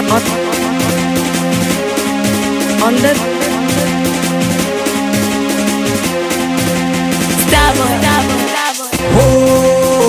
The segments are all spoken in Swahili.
on, on the Starboy, Starboy, Starboy.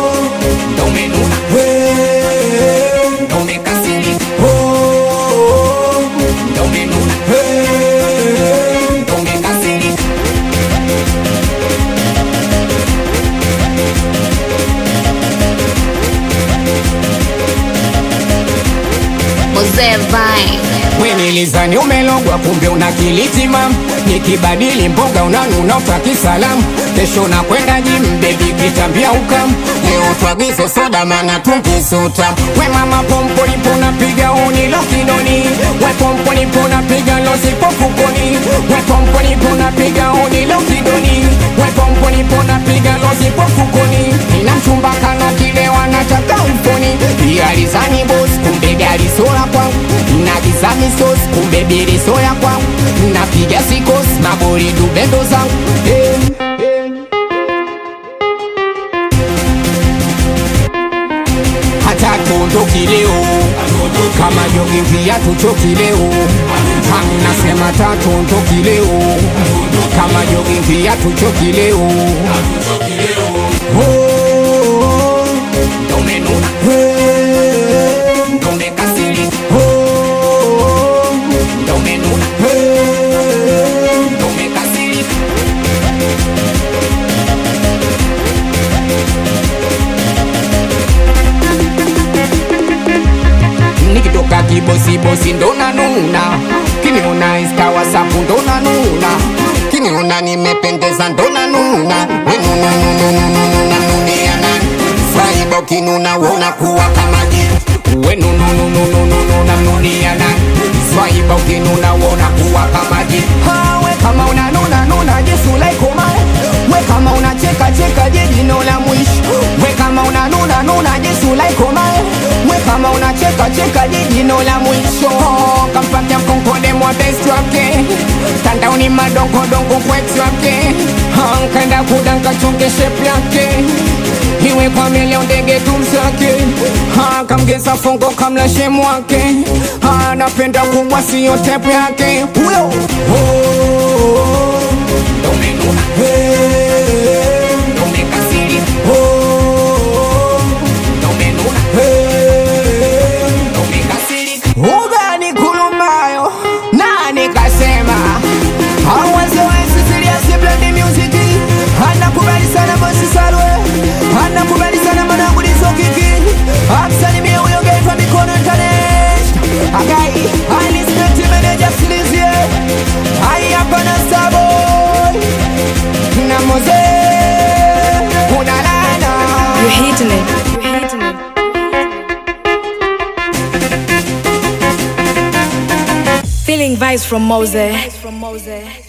Mzee Vine. Wenilizani umelogwa kumbe una kilitima, nikibadili mboga unanuna utaki salamu, kesho nakwenda jim bebi kitambia ukam, leo twagize soda mana tunkisuta, we mama pompo lipo napiga unilo kidoni, we pompo lipo napiga losipo fukoni, we pompo lipo napiga unilo kidoni, we pompo lipo napiga losipo fukoni, ina mchumba kana kile wanataka mfoni, alizani boss kumbe gari sola kwangu, nagiza misos kumbe bili soya kwangu, napiga sikos mabori dubendo zangu hey, hey. hata tuondoki leo kama jogi viatu choki leo nasema tatuondoki leo kama jogi viatu choki leo Oh, ndo umenuna. Hey, ndo umekasirika. Oh, ndo umenuna. Hey, ndo umekasirika. nikitoka kibosibosi ndo nanuna kiniona insta wasapu ndo nanuna kiniona nimependeza ndo nanuna wenununununununununiana faibo kinuna wona kuwa kama jitu wenunununununununiana faibo kinuna wona kuwa kama jitu we kama unanuna nuna jesu laikomale we kama unacheka cheka jejino la mwisho we kama unanuna nuna jesu laikomale we kama unacheka cheka jejino la mwisho kampatia mkonkole mwa besti wake tandaoni madongodongo kwetu wake nkenda kudanka chonge shepu yake iwe kwa milio ndege tumsake kamgeza fongo kamla shemu wake anapenda kubwa siyo tepu yake huyo oh, ndo umenuna. Hey, ndo umekasirika. Oh, ndo umenuna. Hey, ndo umekasirika. ugani kulumayo nani kasema awazewezi ziliasiblandi musiki anakubali sana bosi salwe anakubali sana manangulizo kiki amsalimie huyo gaitwa mikono internet agai alispekti meneja silizie ai hapana saboy na moze unalala You're hitting it. You're hitting it. Feeling vibes from Mose. From Mose.